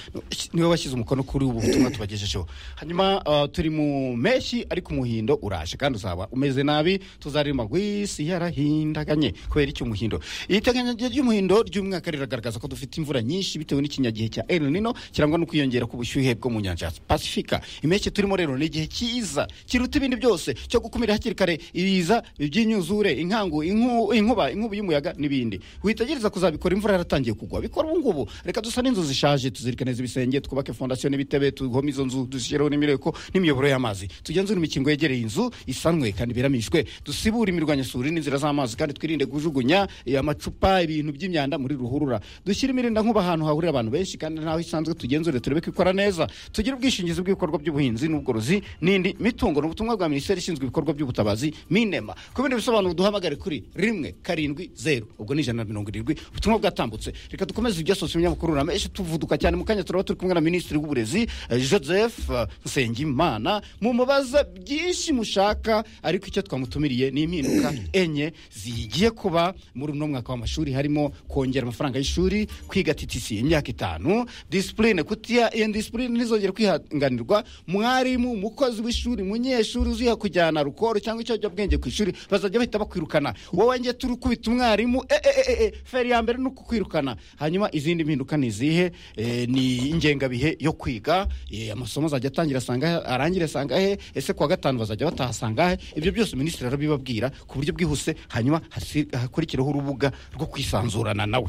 niwe washyize umukono kuri ubu butumwa tubagejejeho hanyuma ah, turi mu mpeshyi ariko umuhindo uraje kandi uzaba umeze nabi tuzaririmba ngo isi yarahindaganye kubera iki umuhindo iteganyage ry'umuhindo ry'umwaka riragaragaza ko dufite imvura nyinshi bitewe n'ikinyagihe cya el nino kirangwa no kwiyongera k'ubushyuhe bwo mu nyanja ya pasifika impeshyi turimo rero ni igihe cyiza kiruta ibindi byose cyo gukumira hakiri kare ibiza iby'inyuzure inkangu inku- inkuba inkubi y'umuyaga n'ibindi witegereza kuzabikora imvura yaratangiye kugwa bikora ubu ngubu reka dusane inzu zishaje tuzirike neza ibisenge twubake fondasiyo n'ibitebe tuhome izo nzu dushyiraho n'imireko n'imiyoboro y'amazi tugenzure imikingo yegereye inzu isanwe kandi iberamishwe dusibure imirwanyasuri n'inzira z'amazi kandi twirinde kujugunya eh, amacupa ibintu by'imyanda muri ruhurura dushyire imirinda nk'uba ahantu hahurira abantu benshi kandi naho isanzwe tugenzure turebe ko ikora neza tugire ubwishingizi bw'ibikorwa by'ubuhinzi n'ubworozi n'indi mitungo ni ubutumwa bwa minisiteri ishinzwe ibikorwa by'ubutabazi minema ku bindi bisobanuro duhamagare kuri rimwe karindwi zeru ubwo ni ijana na mirongo irindwi ubutumwa bwatambutse reka dukomeze ibya sosiyo binyamakuru na menshi tuvuduka cyane mu kanya turaba turi kumwe na minisitiri w'uburezi eh, joseph eh, nsengimana mumubaza byinshi mushaka ariko icyo twamutumiriye ni impinduka enye zigiye kuba muri uno mwaka w'amashuri harimo kongera amafaranga y'ishuri kwiga ttc imyaka itanu disipurine kutiya iyo disipurine ntizongere kwihanganirwa mwarimu umukozi w'ishuri munyeshuri uziha kujyana rukoro cyangwa ikiyobyabwenge ku ishuri bazajya bahita bakwirukana wowe nge turi kubita umwarimu e, e, e, e, e, feri ya mbere ni ukukwirukana hanyuma izindi mpinduka ni izihe Eh, ni ingengabihe yo kwiga Eh, amasomo azajya atangira asanga arangire asanga he ese kuwa gatanu bazajya batahasanga he ibyo byose minisitiri arabibabwira ku buryo bwihuse hanyuma hasi- hakurikiraho urubuga rwo kwisanzurana nawe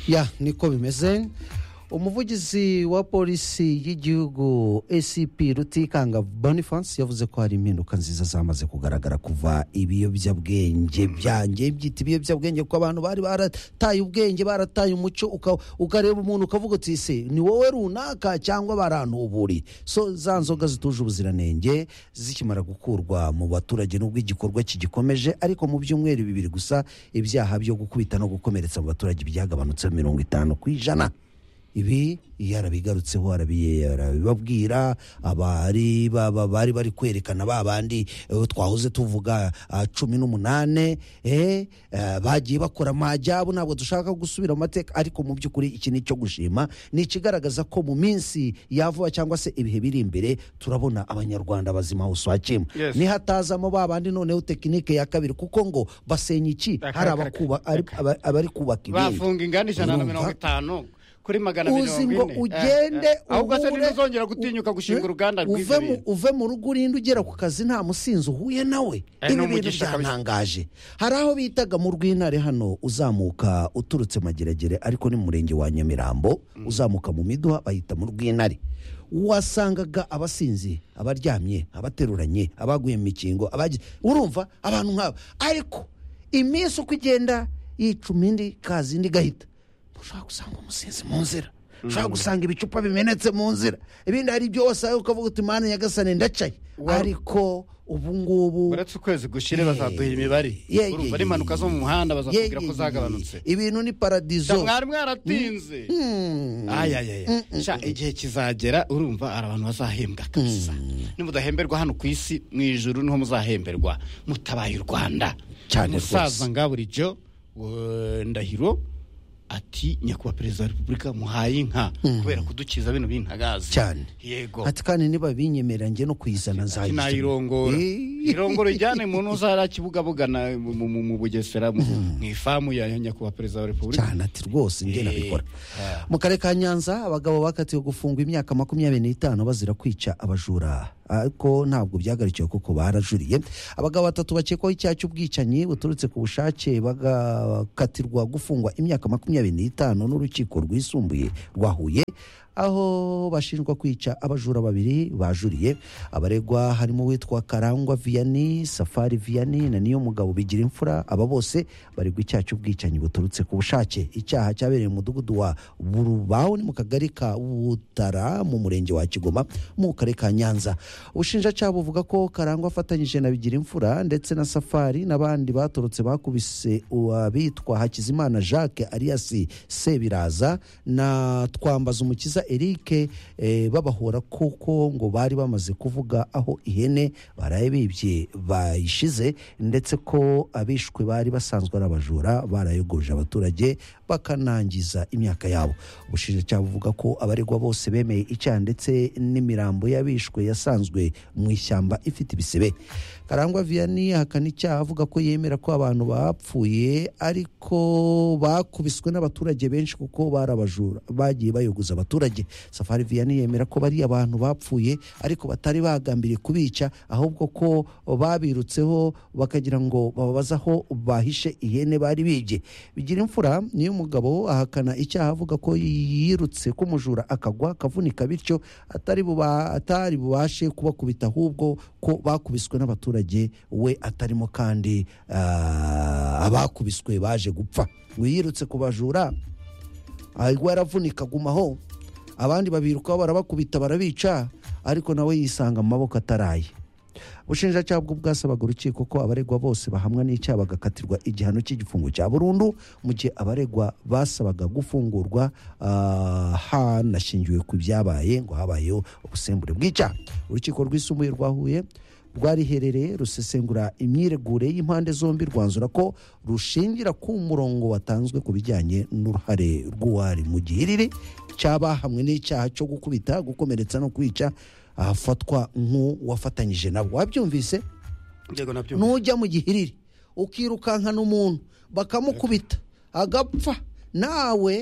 ya niko bimeze umuvugizi wa polisi y'igihugu acp rutikanga boniface yavuze ko hari impinduka nziza zamaze kugaragara kuva ibiyobyabwenge byanjye byita ibiyobyabwenge kuko abantu bari barataye ubwenge barataye umuco uka- ukareba umuntu ukavuga uti ese ni wowe runaka cyangwa barantuburiye so za nzoga zituje ubuziranenge zikimara gukurwa mu baturage nubwo igikorwa kigikomeje ariko mu byumweru bibiri gusa ibyaha byo gukubita no gukomeretsa mu baturage byagabanutse mirongo itanu ku ijana ibi iyo arabigarutseho arabiye- arabibabwira abari baba bari bari kwerekana ba bandi eh, twahoze tuvuga ah, cumi n'umunane eh, eh, bagiye bakora amajyabo ntabwo dushaka gusubira mu mateka ariko mu by'ukuri iki ni icyo gushima ni ikigaragaza ko mu minsi yavuba cyangwa se ibihe biri imbere turabona abanyarwanda bazima hose wakima Yes. nihatazamo ba bandi noneho tekinike ya kabiri kuko ngo basenya iki hari Akareka, abakuba- ari- aba- abari kubaka ibindi bafunga inganda ijana na Urumva? mirongo itanu kuri magana uzi ngo mirongo ine ugende Eh, eh. ahubwo se uhure- ntuzongera gutinyuka gushinga Eh, uruganda uve rw'ibyo mu- bintu uve mu rugo urinde ugera ku kazi nta musinzi uhuye nawe Eh, ni ibi bintu umugisha kabisa. byantangaje hari aho bitaga mu rw'intare hano uzamuka uturutse mageragere ariko ni mu murenge wa nyamirambo uzamuka mu miduha bahita mu rw'intare wasangaga abasinzi abaryamye abateruranye abaguye mu mikingo abagi- urumva abantu nk'aba ariko iminsi uko igenda yicuma indi kazi indi igahita ushobora gusanga umusinzi mu nzira ushobora gusanga ibicupa bimenetse mu nzira ibindi hari byose aho ukavuga uti mani nyagasane ndacaye ariko ubu ngubu uretse ukwezi gushire bazaduha imibare Yeah, urumva yeah, n'impanuka yeah, zo mu muhanda yeah, bazakubwira ko yeah, zagabanutse yeah. ibintu ni paradizo mwari mwaratinze ayayaya sha igihe kizagera urumva hari abantu bazahembwa kabisa nimudahemberwa hano ku isi mu ijuru niho muzahemberwa mutabaye u rwanda Cyane umusaza rwose. nga bulijyo ndahiro ati nyakubahwa perezida wa repubulika muhaye inka kubera kudukiza bino bintagazi cyane yego ati kandi niba binyemerera njye no kuyizana Ati nzayizana nayirongora Eh. irongoro ijyane mu ntuzara kibugabugana mu- mu- mu mu bugesera mu mu ifamu ya nyakubahwa perezida wa repubulika cyane ati rwose njye Eh. nabikora mu karere ka nyanza abagabo bakatiwe gufungwa imyaka makumyabiri n'itanu bazira kwica abajura ariko ntabwo byagarikiwe kuko barajuriye abagabo batatu bakekwaho icyaha cy'ubwicanyi buturutse ku bushake bagakatirwa gufungwa imyaka makumyabiri n'itanu n'urukiko rwisumbuye rwa huye aho bashinjwa kwica abajura babiri bajuriye abaregwa harimo uwitwa karangwa viyani safari viyani na niyo mugabo bigira imfura aba bose baregwa icyaha cy'ubwicanyi buturutse ku bushake icyaha cyabereye mu mudugudu wa burubaho ni mu kagari ka butara mu murenge wa kigoma mu karere ka nyanza ubushinjacyaha buvuga ko karangwa afatanyije na bigira imfura ndetse na safari n'abandi batorotse bakubise uwabitwa hakizimana jacques arias sebiraza na twambaza umukiza eric eh, babahora kuko ngo bari bamaze kuvuga aho ihene baraye bibye bayishize ndetse ko abishwe bari basanzwe ari abajura barayogoje abaturage bakanangiza imyaka yabo ubushinjacyaha buvuga ko abaregwa bose bemeye icyaha ndetse n'imirambo y'abishwe yasanzwe mu ishyamba ifite ibisebe karangwa viyani ahakana icyaha avuga ko yemera ko abantu bapfuye ariko bakubiswe n'abaturage benshi kuko bari abajura bagiye bayogoza abaturage safari viyani yemera ko bari abantu bapfuye ariko batari bagambiriye kubica ahubwo ko babirutseho bakagira ngo bababaze aho bahishe ihene bari bibye bigira imfura niyo umugabo ahakana icyaha avuga ko yirutse ko umujura akagwa akavunika bityo atari buba- atari bubashe kubakubita ahubwo ko bakubiswe n'abaturage we atarimo kandi ah, abakubiswe baje gupfa ngo yirutse ku bajura ahubwo yaravunika agumaho abandi babirukaho barabakubita barabica ariko nawe yisanga mu maboko ataraye ubushinjacyaha bwo bwasabaga urukiko ko abaregwa bose bahamwa n'icyaha bagakatirwa igihano cy'igifungo cya burundu mu gihe abaregwa basabaga gufungurwa ah, hanashingiwe ku byabaye ngo habayeho ubusembure bw'icyaha urukiko rwisumbuye rwa huye rwariherereye rusesengura imyiregure y'impande zombi rwanzura ko rushingira ku murongo watanzwe ku bijyanye n'uruhare rw'uwari mu gihiriri cyabahamwe n'icyaha cyo gukubita gukomeretsa no kwica ahafatwa nk'uwafatanyije nabo wabyumvise yego nabyo nujya mu gihiriri ukirukankana umuntu bakamukubita agapfa nawe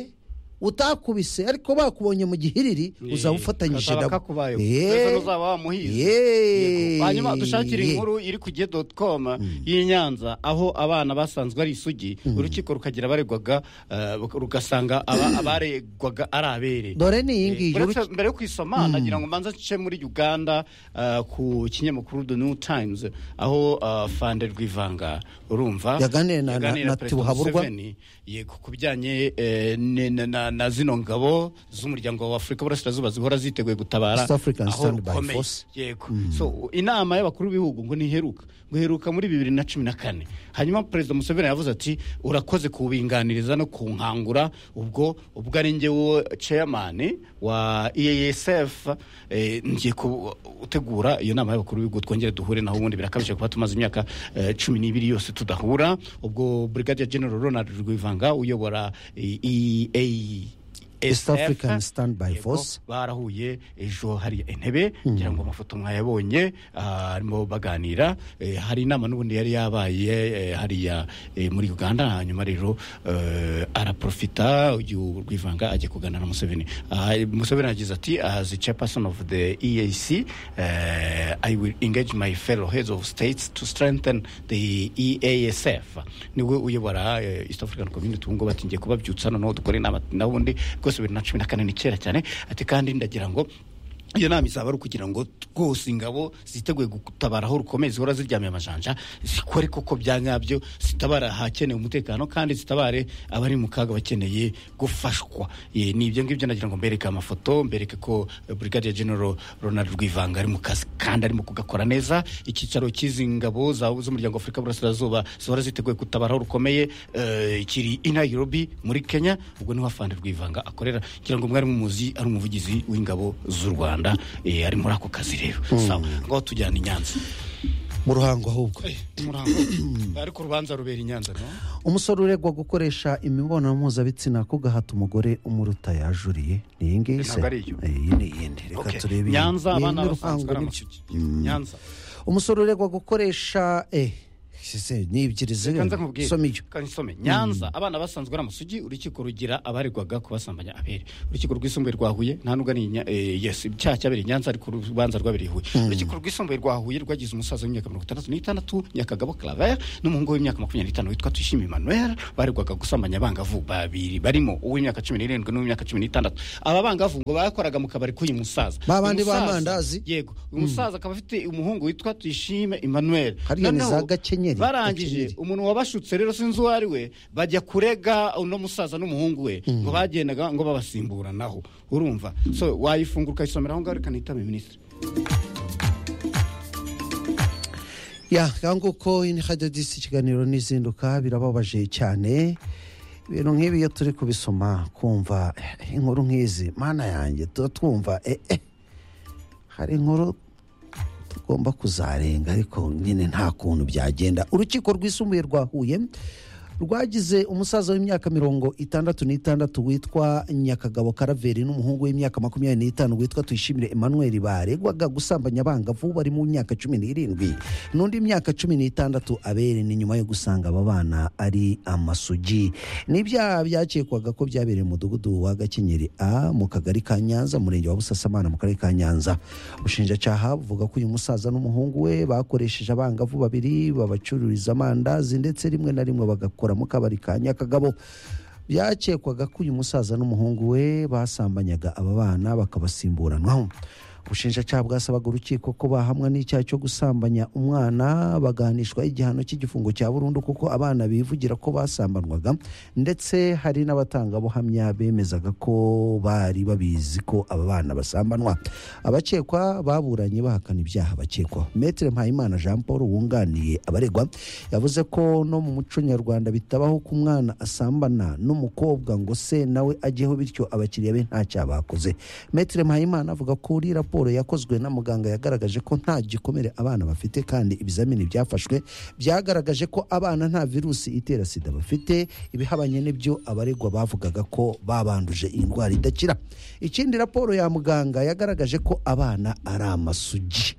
utakubise ariko bakubonye mu gihiriri uzaba ufatanyije kazaba nabo kakubayeho. Eh, Mbese n'uzaba wamuhize. eh, Yego. hanyuma dushakire eh. inkuru iri ku gihe doti komu y'i Nyanza aho abana basanzwe ari isugi urukiko rukagira abaregwaga eh, rugasanga aba- abaregwaga ari abere dore ni iyi ngiyi Uretse mbere yo kuyisoma nagira ngo mbanza nce muri uganda eh, ku kinyamakuru the new times aho eh, fande rwivanga urumva Yaganiriye na- na- yaganiriye na Perezida Tibuhaburwa. Museveni, yego ku bijyanye eh, ne- na- na- na zino ngabo z'umuryango wa afurika burasirazuba zihora ziteguye gutabara East African aho Standby rukomeye. Force. yego so inama y'abakuru b'ibihugu ngo ntiheruka ngo iheruka muri bibiri na cumi na kane hanyuma perezida museveni yavuze ati urakoze kubinganiriza no kunkangura ubwo ubwo ari njyewe chairman wa easf eh, ngiye gutegura iyo nama y'abakuru b'ibihugu twongere duhure naho ubundi birakabije kuba tumaze imyaka eh, cumi n'ibiri yose tudahura ubwo brigadier general ronald rwivanga uyobora eh, EA East African Standby Force. barahuye ejo hari intebe ngira ngo amafoto mwayabonye ah, arimo baganira eh, hari inama n'ubundi yari yabaye eh, hariya eh, muri uganda hanyuma rero eh, araprofita uyu rwivanga ajya kuganira na museveni Ah, museveni yagize ati as the chairperson of the eac eh, i will engage my fellow heads of states to strengthen the easf niwe uyobora eh, east african community ubu ngubu ati ngiye kubabyutsa noneho dukora inama nabundi rwose bibiri na cumi na kane ni kera cyane ati kandi ndagira ngo iyo nama izaba ari ukugira ngo rwose ingabo ziteguye gutabara aho rukomeye zihora ziryamiye amajanja zikore koko bya nyabyo zitabara ahakenewe umutekano kandi zitabare abari mu kaga bakeneye gufashwa Eh, ni ibyo ngibyo nagira ngo mbereke amafoto mbereke ko eh, brigadier general ronald rwivanga ari mu kazi kandi arimo kugakora neza icyicaro cy'izi ngabo za- z'umuryango w'afurika burasirazuba zihora ziteguye gutabara aho rukomeye eh, kiri i nairobi muri kenya ubwo niho afande rwivanga akorera kugira ngo mwari mumuzi ari umuvugizi w'ingabo z'u rwanda eh, ari muri ako kazi rero sawa ngaho tujyana i nyanza mu ruhango ahubwo ariko urubanza rubera i nyanza no umusore uregwa gukoresha imibonano mpuzabitsina ku gahato umugore umuruta yajuriye ni iyi ngiyi se Ntabwo ari iyo. iyi ni iyindi reka Okay. turebe iyi. nyanza Ni abana n'uruhango basanzwe ari n'ibyo. amasugi nyanza umusore uregwa gukoresha eh se ni ebyiri ziri kanza nkubwire soma iyo Kanza usome. nyanza abana basanzwe ari amasugi urukiko rugira abaregwaga kubasambanya abere urukiko rwisumbuye rwa huye nta nubwo ari Nya- eh, yes icyaha cyabereye i nyanza ariko urubanza rwabereye i huye urukiko rwisumbuye rwa huye rwagize umusaza w'imyaka mirongo itandatu n'itandatu nyakagabo claver n'umuhungu w'imyaka makumyabiri n'itanu witwa tuyishime emmanuel baregwaga gusambanya abangavu babiri barimo uw'imyaka cumi n'irindwi n'uw'imyaka cumi n'itandatu aba bangavu ngo bakoraga mu kabari k'uyu musaza Ba Uyu bandi musaza- b'amandazi? yego uyu musaza akaba afite umuhungu witwa tuyishime emmanuel Hariya ni Noneho za Gakenyeri, barangije Gakenyeri. umuntu wabashutse rero sinzi uwo ari we bajya kurega uno musaza n'umuhungu we ngo bagendaga ngo babasimburanaho urumva so wayifungura ukayisomera aho ngaho reka nitame minisitiri ya nguko ini hajya disi ikiganiro n'izinduka birababaje cyane ibintu nk'ibi iyo turi kubisoma kumva eh, inkuru nk'izi mana yanjye tuba twumva eh, eh, hari inkuru tugomba kuzarenga ariko nyine nta kuntu byagenda urukiko rwisumbuye rwa huye rwagize umusaza w'imyaka mirongo itandatu n'itandatu witwa nyakagabo karaveri n'umuhungu w'imyaka makumyabiri n'itanu witwa tuyishimire emmanuel baregwaga gusambanya abangavu bari mu myaka cumi n'irindwi n'undi myaka cumi n'itandatu abere ni nyuma yo gusanga aba bana ari amasugi n'ibyaha byakekwaga ko byabereye mu mudugudu wa gakenyeri a mu kagari ka nyanza umurenge wa busasamana mu karere ka nyanza ubushinjacyaha buvuga ko uyu musaza n'umuhungu we bakoresheje abangavu babiri babacururiza amandazi ndetse rimwe na rimwe bagakora mu kabari ka nyakagabo byakekwaga ko uyu musaza n'umuhungu we basambanyaga aba bana bakabasimburanwaho ubushinjacyaha bwasabaga urukiko ko bahamwa n'icyaha cyo gusambanya umwana bagahanishwa igihano cy'igifungo cya burundu kuko abana bivugira ko basambanwaga ndetse hari n'abatangabuhamya bemezaga ko bari babizi ko aba bana basambanwa abakekwa baburanye bahakana ibyaha bakekwaho Maître Mpayimana Jean Paul wunganiye abaregwa yavuze ko no mu muco nyarwanda bitabaho ko umwana asambana n'umukobwa ngo se nawe ajyeho bityo abakiriya be ntacyaha bakoze Maître Mpayimana avuga ko uri raporo yakozwe na muganga yagaragaje ko nta gikomere abana bafite kandi ibizamini byafashwe byagaragaje ko abana nta virusi itera sida bafite ibihabanye n'ibyo abaregwa bavugaga ko babanduje iyi ndwara idakira ikindi raporo ya muganga yagaragaje ko abana ari amasugi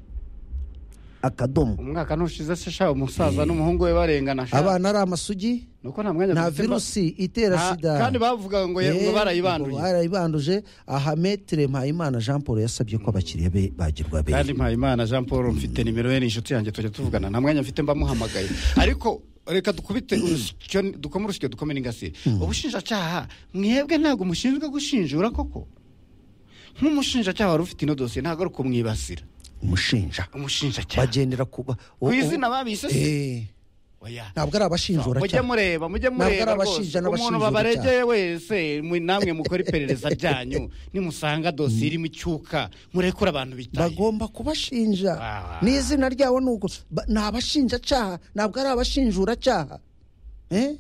akadomo umwaka ntushize se sha umusaza n'umuhungu we barengana sha abana ari amasugi nuko nta mwanya nta dufite ba- virusi itera Nta- sida kandi bavugaga ngo ye- ngo Eh, barayibanduye barayibanduje aha metere mpayimana jean paul yasabye ko abakiriya be bagirwa kandi beza mpayimana jean paul mfite nimero ye ni inshuti yanjye tujya tuvugana nta mwanya mfite mbamuhamagaye ariko reka dukubite urusyo dukome urusyo dukome n'ingasire ubushinjacyaha mwebwe ntabwo mushinzwe gushinjura koko nk'umushinjacyaha wari ufite ino dosiye ntabwo ari kumwibasira umushinja umushinjacyaha bagendera kuba Ku izina babise se? Eh, oya ntabwo ari abashinjura mujye cyane mureba mujye Ntabwo ari mureba rwose abashinja umuntu n'abashinjura babaregeye wese mwe namwe mukora iperereza ryanyu nimusanga dosiye irimo icyuka murekure abantu bitaye bagomba kubashinja Ah. n'izina ryabo ni uko ba- ni abashinjacyaha ntabwo ari abashinjuracyaha Eh?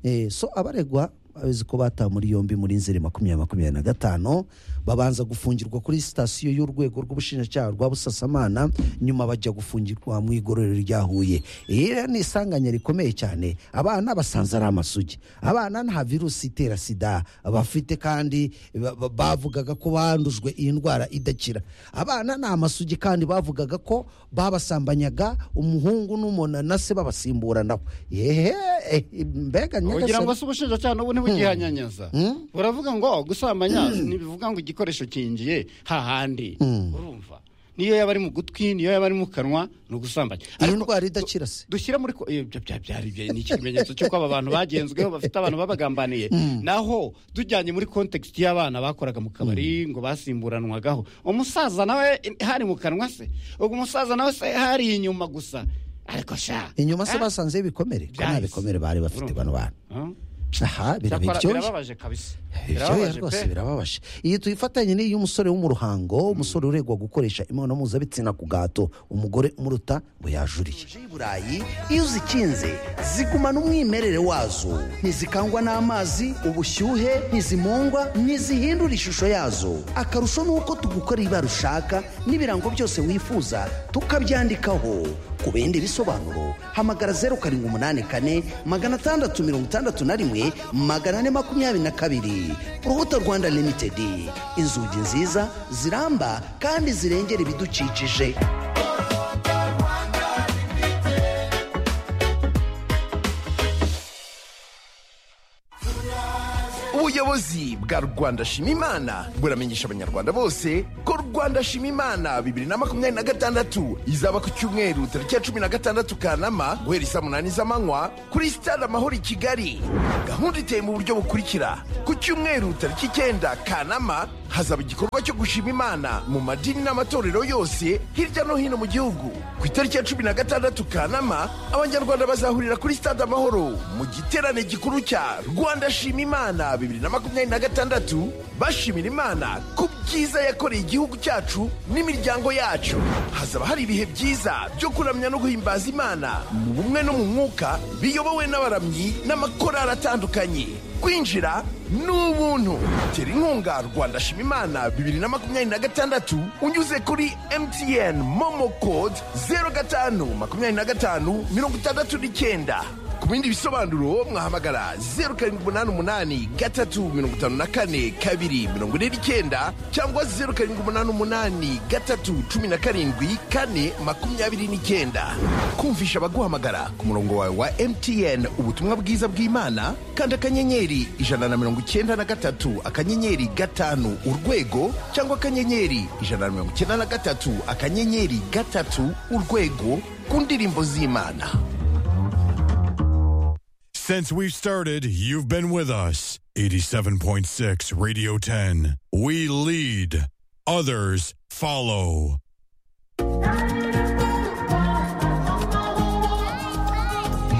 Eh, so abaregwa abazi ko batawe muri yombi muri nzeri makumyabiri makumyabiri na gatanu babanza gufungirwa kuri sitasiyo y'urwego rw'ubushinjacyaha rwa busasamana nyuma bajya gufungirwa mu igororero rya huye iyi rero ni isanganya rikomeye cyane abana basanze ari amasugi abana nta virusi itera sida bafite kandi ba- ba- bavugaga ko bandujwe iyi ndwara idakira abana ni amasugi kandi bavugaga ko babasambanyaga umuhungu n'umona na se babasimburanaho yehe eh, mbega ugira nyagasani ngo se ubushinjacyaha n'ubu ntibugihanyanyaza buravuga ngo gusambanya ntibivuga ngo igikoresho kingiye hahandi urumva niyo yaba ari mu gutwi niyo yaba ari mu kanwa ni ugusambanya iyi ariko ndwara idakira se dushyira muri ko ibyo bya byari bye- ni ikimenyetso cy'uko aba bantu bagenzweho bafite abantu babagambaniye naho tujyanye muri context y'abana bakoraga mu kabari ngo basimburanwagaho umusaza nawe eh, hari mu kanwa se ubwo umusaza nawe se hari inyuma gusa ariko sha inyuma se Ah, basanzeho ibikomere ko nta Byahise. bikomere bari bafite bano bana ah. aha Cyakora biraba ibyoya birababaje kabisa Ibyoya rwose pe. birababaje iyi tuyifatanye ni iy'umusore wo mu ruhango umusore uregwa gukoresha imibonano mpuzabitsina ku gahato umugore umuruta ngo yajuriye y'iburayi iyo uzikinze zigumana umwimerere wazo ntizikangwa n'amazi ubushyuhe ntizimungwa ntizihindura ishusho yazo akarusho ni uko tugukora ibara ushaka n'ibirango byose wifuza tukabyandikaho ku bindi bisobanuro hamagara zeru karindwi umunani kane magana atandatu mirongo itandatu na rimwe magana ane makumyabiri na kabiri urubuto rwanda limitedi inzugi nziza ziramba kandi zirengera ibidukikije ubuyobozi bwa rwanda shima imana buramenyesha abanyarwanda bose ko rwanda shima imana bibiri na makumyabiri na gatandatu izaba ku cyumweru tariki ya cumi na gatandatu kanama guhera isaa munani z'amanywa kuri sitade amahoro i kigali gahunda iteye mu buryo bukurikira ku cyumweru tariki icyenda kanama hazaba igikorwa cyo gushima imana mu madini n'amatorero yose hirya no hino mu gihugu ku itariki ya cumi na gatandatu kanama abanyarwanda bazahurira kuri sitade amahoro mu giterane gikuru cya rwanda shima imana bibiri na makumyabiri na gatandatu bashimira imana ku byiza yakoreye igihugu cyacu n'imiryango yacu hazaba hari ibihe byiza byo kuramya no guhimbaza imana mu bumwe no mu mwuka biyobowe n'abaramyi n'amakorari atandukanye kwinjira ni ubuntu tera inkunga rwanda shima imana bibiri na makumyabiri na gatandatu unyuze kuri mtn momo code zeru gatanu makumyabiri na gatanu mirongo itandatu n'icyenda ku bindi bisobanuro mwahamagara zeru karindwi umunani umunani gatatu mirongo itanu na kane kabiri mirongo ine n'icyenda cyangwa zeru karindwi umunani umunani gatatu cumi na karindwi kane makumyabiri n'icyenda kumvisha abaguhamagara ku murongo wawe wa mtn ubutumwa bwiza bw'imana kanda akanyenyeri ijana na mirongo icyenda na gatatu akanyenyeri gatanu urwego cyangwa akanyenyeri ijana na mirongo icyenda na gatatu akanyenyeri gatatu urwego ku ndirimbo z'imana Since we've started, you've been with us. 87.6 Radio 10. We lead, others follow.